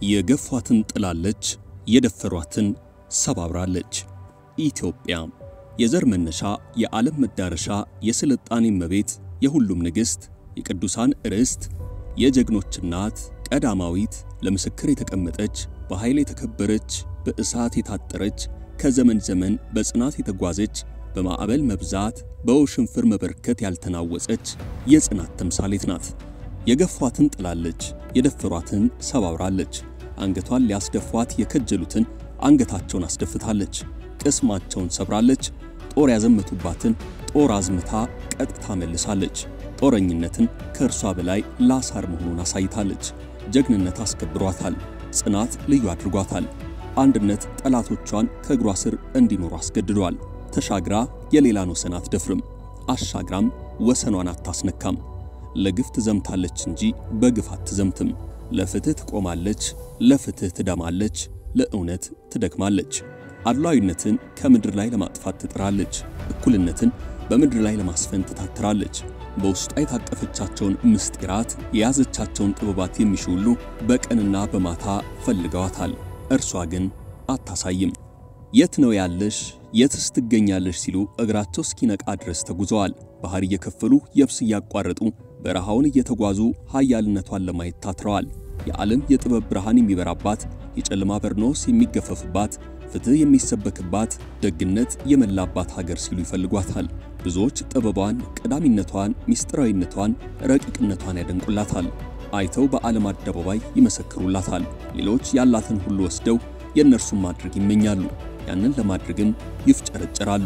የገፏትን ጥላለች፣ የደፈሯትን ሰባብራለች። ኢትዮጵያ የዘር መነሻ፣ የዓለም መዳረሻ፣ የስልጣኔ እመቤት፣ የሁሉም ንግሥት፣ የቅዱሳን ርስት፣ የጀግኖች እናት፣ ቀዳማዊት፣ ለምስክር የተቀመጠች፣ በኃይል የተከበረች፣ በእሳት የታጠረች፣ ከዘመን ዘመን በጽናት የተጓዘች፣ በማዕበል መብዛት፣ በውሽንፍር መበርከት ያልተናወጸች የጽናት ተምሳሌት ናት። የገፏትን ጥላለች፣ የደፈሯትን ሰባብራለች። አንገቷን ሊያስደፏት የከጀሉትን አንገታቸውን አስደፍታለች። ቅስማቸውን ሰብራለች። ጦር ያዘመቱባትን ጦር አዝምታ ቀጥታ መልሳለች። ጦረኝነትን ከእርሷ በላይ ላሳር መሆኑን አሳይታለች። ጀግንነት አስከብሯታል። ጽናት ልዩ አድርጓታል። አንድነት ጠላቶቿን ከእግሯ ስር እንዲኖሩ አስገድዷል። ተሻግራ የሌላን ወሰን አትደፍርም፣ አሻግራም ወሰኗን አታስነካም። ለግፍ ትዘምታለች እንጂ በግፍ አትዘምትም። ለፍትህ ትቆማለች፣ ለፍትህ ትደማለች፣ ለእውነት ትደክማለች። አድሏዊነትን ከምድር ላይ ለማጥፋት ትጥራለች። እኩልነትን በምድር ላይ ለማስፈን ትታትራለች። በውስጧ የታቀፈቻቸውን ምስጢራት የያዘቻቸውን ጥበባት የሚሹ ሁሉ በቀንና በማታ ፈልገዋታል። እርሷ ግን አታሳይም። የት ነው ያለሽ? የትስ ትገኛለሽ? ሲሉ እግራቸው እስኪነቃ ድረስ ተጉዘዋል። ባህር እየከፈሉ የብስ እያቋረጡ በረሃውን እየተጓዙ ኃያልነቷን ለማየት ታትረዋል። የዓለም የጥበብ ብርሃን የሚበራባት፣ የጨለማ በርኖስ የሚገፈፍባት፣ ፍትሕ የሚሰበክባት፣ ደግነት የመላባት ሀገር ሲሉ ይፈልጓታል። ብዙዎች ጥበቧን፣ ቀዳሚነቷን፣ ምስጢራዊነቷን፣ ረቂቅነቷን ያደንቁላታል። አይተው በዓለም አደባባይ ይመሰክሩላታል። ሌሎች ያላትን ሁሉ ወስደው የእነርሱን ማድረግ ይመኛሉ። ያንን ለማድረግም ይፍጨረጨራሉ።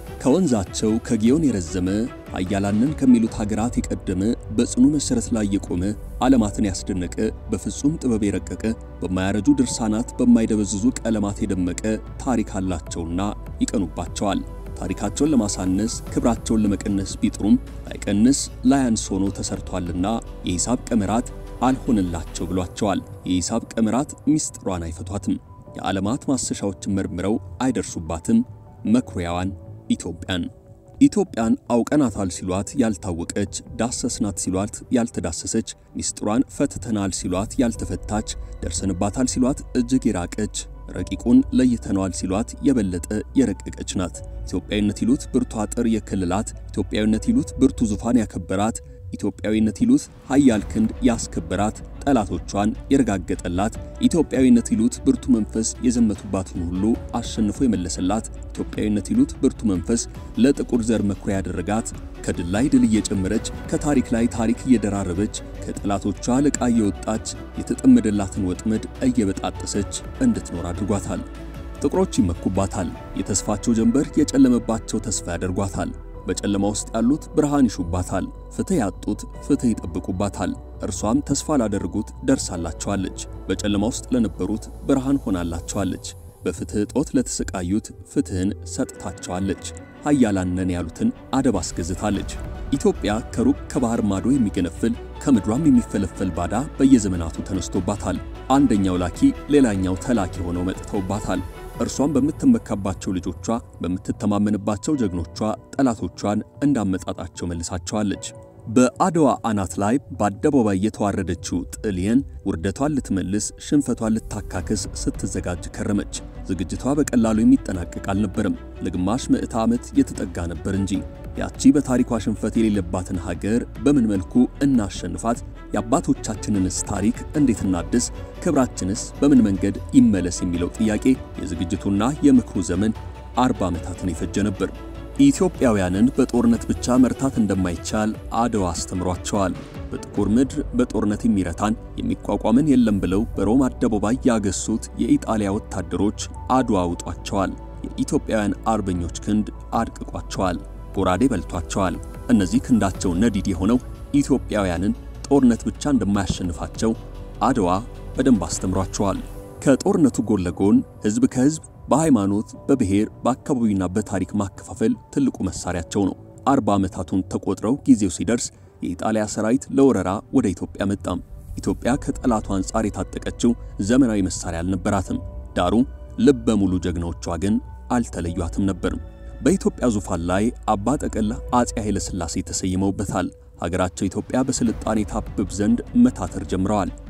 ከወንዛቸው ከጊዮን የረዘመ ኃያላንን ከሚሉት ሀገራት የቀደመ በጽኑ መሠረት ላይ የቆመ ዓለማትን ያስደነቀ በፍጹም ጥበብ የረቀቀ በማያረጁ ድርሳናት በማይደበዝዙ ቀለማት የደመቀ ታሪክ አላቸውና ይቀኑባቸዋል። ታሪካቸውን ለማሳነስ ክብራቸውን ለመቀነስ ቢጥሩም ላይቀንስ ላያንስ ሆኖ ተሰርቷልና የሂሳብ ቀመራት አልሆንላቸው ብሏቸዋል። የሂሳብ ቀመራት ምስጢሯን አይፈቷትም። የዓለማት ማሰሻዎችን መርምረው አይደርሱባትም። መኩሪያዋን ኢትዮጵያን ኢትዮጵያን አውቀናታል ሲሏት ያልታወቀች፣ ዳሰስናት ሲሏት ያልተዳሰሰች፣ ምስጢሯን ፈትተናል ሲሏት ያልተፈታች፣ ደርሰንባታል ሲሏት እጅግ የራቀች፣ ረቂቁን ለይተነዋል ሲሏት የበለጠ የረቀቀች ናት። ኢትዮጵያዊነት ይሉት ብርቱ አጥር የክልላት፣ ኢትዮጵያዊነት ይሉት ብርቱ ዙፋን ያከበራት፣ ኢትዮጵያዊነት ይሉት ኃያል ክንድ ያስከበራት፣ ጠላቶቿን የረጋገጠላት፣ ኢትዮጵያዊነት ይሉት ብርቱ መንፈስ የዘመቱባትን ሁሉ አሸንፎ የመለሰላት፣ ኢትዮጵያዊነት ይሉት ብርቱ መንፈስ ለጥቁር ዘር መኩሪያ ያደረጋት፣ ከድል ላይ ድል እየጨመረች ከታሪክ ላይ ታሪክ እየደራረበች ከጠላቶቿ ልቃ እየወጣች የተጠመደላትን ወጥመድ እየበጣጠሰች እንድትኖር አድርጓታል። ጥቁሮች ይመኩባታል። የተስፋቸው ጀንበር የጨለመባቸው ተስፋ ያደርጓታል። በጨለማ ውስጥ ያሉት ብርሃን ይሹባታል። ፍትህ ያጡት ፍትህ ይጠብቁባታል። እርሷም ተስፋ ላደረጉት ደርሳላቸዋለች። በጨለማ ውስጥ ለነበሩት ብርሃን ሆናላቸዋለች። በፍትህ እጦት ለተሰቃዩት ፍትህን ሰጥታቸዋለች። ኃያላን ነን ያሉትን አደብ አስገዝታለች። ኢትዮጵያ ከሩቅ ከባህር ማዶ የሚገነፍል ከምድሯም የሚፈለፈል ባዳ በየዘመናቱ ተነስቶባታል። አንደኛው ላኪ ሌላኛው ተላኪ ሆነው መጥተውባታል። እርሷን በምትመካባቸው ልጆቿ፣ በምትተማመንባቸው ጀግኖቿ ጠላቶቿን እንዳመጣጣቸው መልሳቸዋለች። በአድዋ አናት ላይ በአደባባይ የተዋረደችው ጣሊያን ውርደቷን ልትመልስ ሽንፈቷን ልታካክስ ስትዘጋጅ ከረመች። ዝግጅቷ በቀላሉ የሚጠናቀቅ አልነበረም። ለግማሽ ምዕተ ዓመት የተጠጋ ነበር እንጂ ያቺ በታሪኳ ሽንፈት የሌለባትን ሀገር በምን መልኩ እናሸንፋት? የአባቶቻችንንስ ታሪክ እንዴት እናድስ? ክብራችንስ በምን መንገድ ይመለስ? የሚለው ጥያቄ የዝግጅቱና የምክሩ ዘመን አርባ ዓመታትን የፈጀ ነበር። ኢትዮጵያውያንን በጦርነት ብቻ መርታት እንደማይቻል አድዋ አስተምሯቸዋል። በጥቁር ምድር በጦርነት የሚረታን የሚቋቋምን የለም ብለው በሮም አደባባይ ያገሱት የኢጣሊያ ወታደሮች አድዋ አውጧቸዋል። የኢትዮጵያውያን አርበኞች ክንድ አድቅቋቸዋል። ጎራዴ በልቷቸዋል። እነዚህ ክንዳቸው ነዲድ የሆነው ኢትዮጵያውያንን ጦርነት ብቻ እንደማያሸንፋቸው አድዋ በደንብ አስተምሯቸዋል። ከጦርነቱ ጎን ለጎን ሕዝብ ከሕዝብ በሃይማኖት፣ በብሔር፣ በአካባቢና በታሪክ ማከፋፈል ትልቁ መሳሪያቸው ነው። አርባ ዓመታቱን ተቆጥረው ጊዜው ሲደርስ የኢጣሊያ ሰራዊት ለወረራ ወደ ኢትዮጵያ መጣም። ኢትዮጵያ ከጠላቱ አንጻር የታጠቀችው ዘመናዊ መሳሪያ አልነበራትም። ዳሩ ልበ ሙሉ ጀግናዎቿ ግን አልተለዩአትም ነበርም። በኢትዮጵያ ዙፋን ላይ አባ ጠቅላ አፄ ኃይለ ሥላሴ ተሰይመውበታል። ሀገራቸው ኢትዮጵያ በስልጣኔ ታብብ ዘንድ መታተር ጀምረዋል።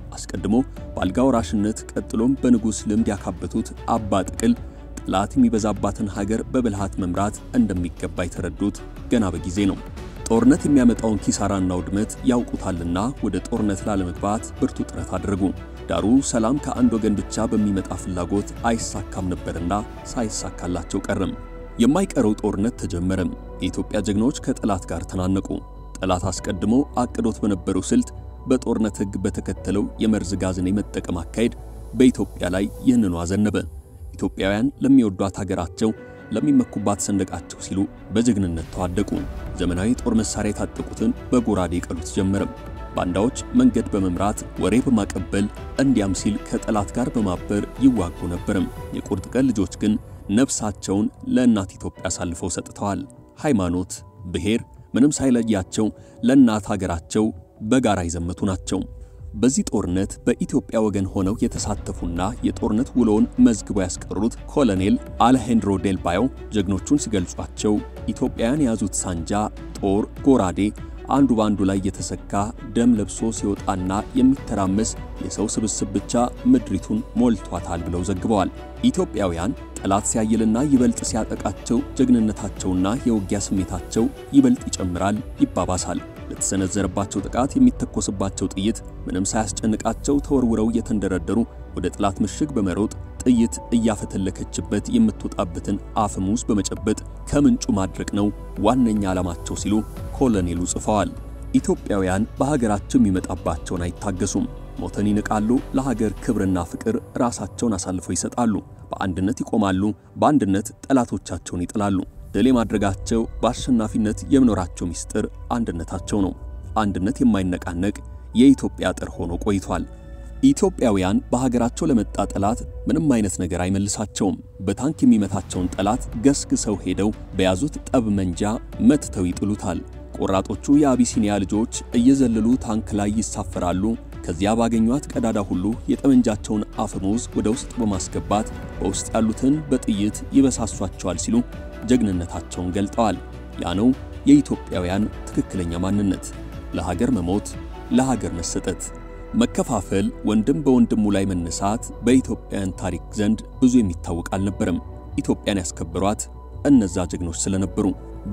አስቀድሞ በአልጋ ወራሽነት ቀጥሎም በንጉሥ ልምድ ያካበቱት አባ ጥቅል ጠላት የሚበዛባትን ሀገር በብልሃት መምራት እንደሚገባ የተረዱት ገና በጊዜ ነው። ጦርነት የሚያመጣውን ኪሳራና ውድመት ያውቁታልና ወደ ጦርነት ላለመግባት ብርቱ ጥረት አድርጉ። ዳሩ ሰላም ከአንድ ወገን ብቻ በሚመጣ ፍላጎት አይሳካም ነበርና ሳይሳካላቸው ቀረም። የማይቀረው ጦርነት ተጀመረም። የኢትዮጵያ ጀግኖች ከጠላት ጋር ተናነቁ። ጠላት አስቀድሞ አቅዶት በነበረው ስልት በጦርነት ሕግ በተከተለው የመርዝ ጋዝን የመጠቀም አካሄድ በኢትዮጵያ ላይ ይህንኑ አዘነበ። ኢትዮጵያውያን ለሚወዷት ሀገራቸው ለሚመኩባት ሰንደቃቸው ሲሉ በጀግንነት ተዋደቁ። ዘመናዊ ጦር መሳሪያ የታጠቁትን በጎራዴ ቀሉት ጀመረም። ባንዳዎች መንገድ በመምራት ወሬ በማቀበል እንዲያም ሲል ከጠላት ጋር በማበር ይዋጉ ነበርም። የቁርጥ ቀን ልጆች ግን ነፍሳቸውን ለእናት ኢትዮጵያ አሳልፈው ሰጥተዋል። ሃይማኖት፣ ብሔር ምንም ሳይለያቸው ለእናት ሀገራቸው በጋራ የዘመቱ ናቸው። በዚህ ጦርነት በኢትዮጵያ ወገን ሆነው የተሳተፉና የጦርነት ውሎውን መዝግበው ያስቀሩት ኮሎኔል አሌሃንድሮ ዴል ባዮ ጀግኖቹን ሲገልጿቸው ኢትዮጵያውያን የያዙት ሳንጃ፣ ጦር፣ ጎራዴ አንዱ በአንዱ ላይ የተሰካ ደም ለብሶ ሲወጣና የሚተራመስ የሰው ስብስብ ብቻ ምድሪቱን ሞልቷታል ብለው ዘግበዋል። ኢትዮጵያውያን ጠላት ሲያይልና ይበልጥ ሲያጠቃቸው ጀግንነታቸውና የውጊያ ስሜታቸው ይበልጥ ይጨምራል፣ ይባባሳል። ለተሰነዘረባቸው ጥቃት የሚተኮስባቸው ጥይት ምንም ሳያስጨንቃቸው ተወርውረው እየተንደረደሩ ወደ ጠላት ምሽግ በመሮጥ ጥይት እያፈተለከችበት የምትወጣበትን አፈሙዝ በመጨበጥ ከምንጩ ማድረቅ ነው ዋነኛ ዓላማቸው ሲሉ ኮሎኔሉ ጽፈዋል። ኢትዮጵያውያን በሀገራቸው የሚመጣባቸውን አይታገሱም። ሞተን ይንቃሉ። ለሀገር ክብርና ፍቅር ራሳቸውን አሳልፈው ይሰጣሉ። በአንድነት ይቆማሉ። በአንድነት ጠላቶቻቸውን ይጥላሉ። ድል የማድረጋቸው በአሸናፊነት የመኖራቸው ምስጢር አንድነታቸው ነው። አንድነት የማይነቃነቅ የኢትዮጵያ አጥር ሆኖ ቆይቷል። ኢትዮጵያውያን በሀገራቸው ለመጣ ጠላት ምንም አይነት ነገር አይመልሳቸውም። በታንክ የሚመታቸውን ጠላት ገስግሰው ሄደው በያዙት ጠብ መንጃ መትተው ይጥሉታል። ቆራጦቹ የአቢሲኒያ ልጆች እየዘለሉ ታንክ ላይ ይሳፈራሉ። ከዚያ ባገኟት ቀዳዳ ሁሉ የጠመንጃቸውን አፈሙዝ ወደ ውስጥ በማስገባት በውስጥ ያሉትን በጥይት ይበሳሷቸዋል ሲሉ ጀግንነታቸውን ገልጠዋል። ያ ነው የኢትዮጵያውያን ትክክለኛ ማንነት፣ ለሀገር መሞት፣ ለሀገር መሰጠት። መከፋፈል፣ ወንድም በወንድሙ ላይ መነሳት በኢትዮጵያውያን ታሪክ ዘንድ ብዙ የሚታወቅ አልነበረም። ኢትዮጵያን ያስከበሯት እነዛ ጀግኖች ስለነበሩ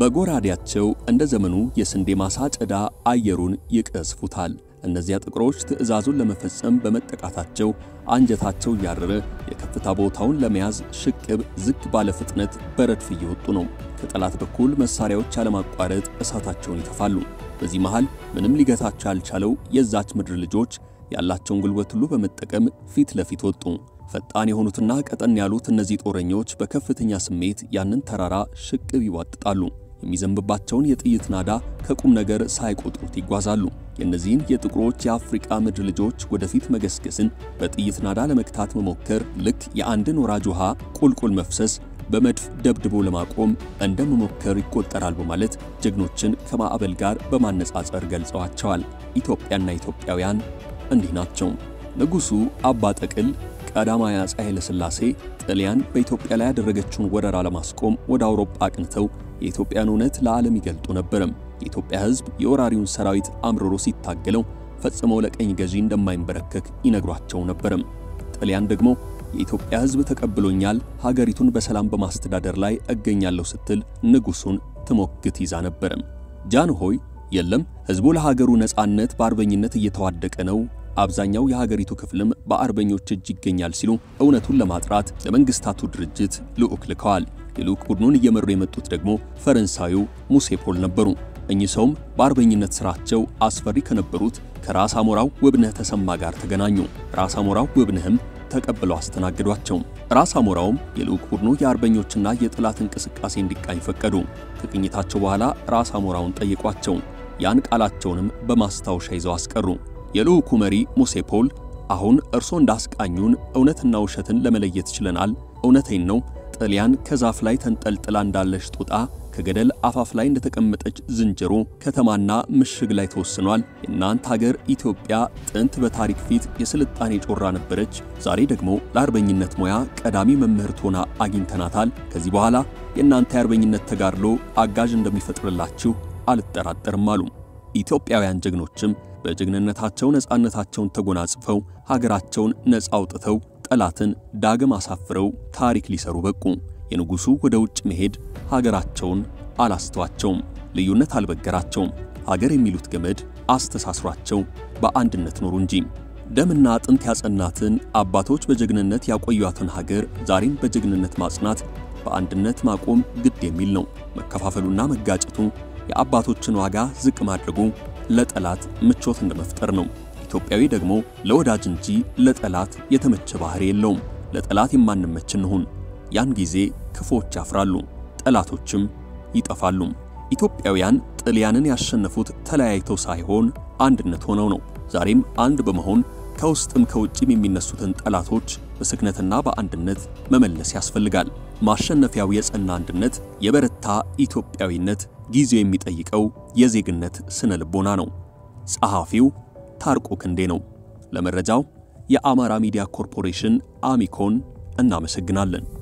በጎራዴያቸው እንደ ዘመኑ የስንዴ ማሳ ጨዳ አየሩን ይቀዝፉታል። እነዚያ ጥቁሮች ትዕዛዙን ለመፈጸም በመጠቃታቸው አንጀታቸው እያረረ የከፍታ ቦታውን ለመያዝ ሽቅብ ዝግ ባለ ፍጥነት በረድፍ እየወጡ ነው። ከጠላት በኩል መሳሪያዎች ያለማቋረጥ እሳታቸውን ይተፋሉ። በዚህ መሃል ምንም ሊገታቸው ያልቻለው የዛች ምድር ልጆች ያላቸውን ጉልበት ሁሉ በመጠቀም ፊት ለፊት ወጡ። ፈጣን የሆኑትና ቀጠን ያሉት እነዚህ ጦረኞች በከፍተኛ ስሜት ያንን ተራራ ሽቅብ ይዋጥጣሉ። የሚዘንብባቸውን የጥይት ናዳ ከቁም ነገር ሳይቆጥሩት ይጓዛሉ። የእነዚህን የጥቁሮች የአፍሪቃ ምድር ልጆች ወደፊት መገስገስን በጥይት ናዳ ለመክታት መሞከር ልክ የአንድን ወራጅ ውሃ ቁልቁል መፍሰስ በመድፍ ደብድቦ ለማቆም እንደ መሞከር ይቆጠራል በማለት ጀግኖችን ከማዕበል ጋር በማነጻጸር ገልጸዋቸዋል። ኢትዮጵያና ኢትዮጵያውያን እንዲህ ናቸው። ንጉሡ አባ ጠቅል ቀዳማዊ አፄ ኃይለ ሥላሴ ጣሊያን በኢትዮጵያ ላይ ያደረገችውን ወረራ ለማስቆም ወደ አውሮፓ አቅንተው የኢትዮጵያን እውነት ለዓለም ይገልጡ ነበርም። የኢትዮጵያ ሕዝብ የወራሪውን ሰራዊት አምርሮ ሲታገለው ፈጽመው ለቀኝ ገዢ እንደማይንበረከክ ይነግሯቸው ነበርም። ጣሊያን ደግሞ የኢትዮጵያ ሕዝብ ተቀብሎኛል፣ ሀገሪቱን በሰላም በማስተዳደር ላይ እገኛለሁ ስትል ንጉሡን ትሞግት ይዛ ነበርም። ጃንሆይ የለም ሕዝቡ ለሀገሩ ነጻነት በአርበኝነት እየተዋደቀ ነው አብዛኛው የሀገሪቱ ክፍልም በአርበኞች እጅ ይገኛል ሲሉ እውነቱን ለማጥራት ለመንግስታቱ ድርጅት ልዑክ ልከዋል። የልዑክ ቡድኑን እየመሩ የመጡት ደግሞ ፈረንሳዩ ሙሴ ፖል ነበሩ። እኚህ ሰውም በአርበኝነት ሥራቸው አስፈሪ ከነበሩት ከራስ አሞራው ውብነህ ተሰማ ጋር ተገናኙ። ራስ አሞራው ውብነህም ተቀብለው አስተናግዷቸው። ራስ አሞራውም የልዑክ ቡድኑ የአርበኞችና የጠላት እንቅስቃሴ እንዲቃኝ ፈቀዱ። ከቅኝታቸው በኋላ ራስ አሞራውን ጠየቋቸው። ያን ቃላቸውንም በማስታወሻ ይዘው አስቀሩ። የልዑኩ መሪ ሙሴ ፖል አሁን እርሶ እንዳስቃኙን እውነትና ውሸትን ለመለየት ችለናል። እውነቴን ነው። ጣሊያን ከዛፍ ላይ ተንጠልጥላ እንዳለች ጦጣ፣ ከገደል አፋፍ ላይ እንደተቀመጠች ዝንጀሮ ከተማና ምሽግ ላይ ተወስኗል። የእናንተ ሀገር ኢትዮጵያ ጥንት በታሪክ ፊት የስልጣኔ ጮራ ነበረች። ዛሬ ደግሞ ለአርበኝነት ሙያ ቀዳሚ መምህርት ሆና አግኝተናታል። ከዚህ በኋላ የእናንተ የአርበኝነት ተጋድሎ አጋዥ እንደሚፈጥርላችሁ አልጠራጠርም አሉ። ኢትዮጵያውያን ጀግኖችም በጀግንነታቸው ነፃነታቸውን ተጎናጽፈው ሀገራቸውን ነፃ አውጥተው ጠላትን ዳግም አሳፍረው ታሪክ ሊሰሩ በቁ። የንጉሡ ወደ ውጭ መሄድ ሀገራቸውን አላስተዋቸውም፣ ልዩነት አልበገራቸውም። ሀገር የሚሉት ገመድ አስተሳስሯቸው በአንድነት ኖሩ እንጂ ደምና አጥንት ያጸናትን አባቶች በጀግንነት ያቆዩትን ሀገር ዛሬም በጀግንነት ማጽናት፣ በአንድነት ማቆም ግድ የሚል ነው። መከፋፈሉና መጋጨቱ የአባቶችን ዋጋ ዝቅ ማድረጉ ለጠላት ምቾት እንደመፍጠር ነው። ኢትዮጵያዊ ደግሞ ለወዳጅ እንጂ ለጠላት የተመቸ ባህሪ የለውም። ለጠላት የማንመች እንሁን። ያን ጊዜ ክፎች ያፍራሉ፣ ጠላቶችም ይጠፋሉ። ኢትዮጵያውያን ጥልያንን ያሸነፉት ተለያይተው ሳይሆን አንድነት ሆነው ነው። ዛሬም አንድ በመሆን ከውስጥም ከውጭም የሚነሱትን ጠላቶች በስክነትና በአንድነት መመለስ ያስፈልጋል። ማሸነፊያው የጸና አንድነት፣ የበረታ ኢትዮጵያዊነት ጊዜው የሚጠይቀው የዜግነት ስነ ልቦና ነው። ጸሐፊው ታርቆ ክንዴ ነው። ለመረጃው የአማራ ሚዲያ ኮርፖሬሽን አሚኮን እናመሰግናለን።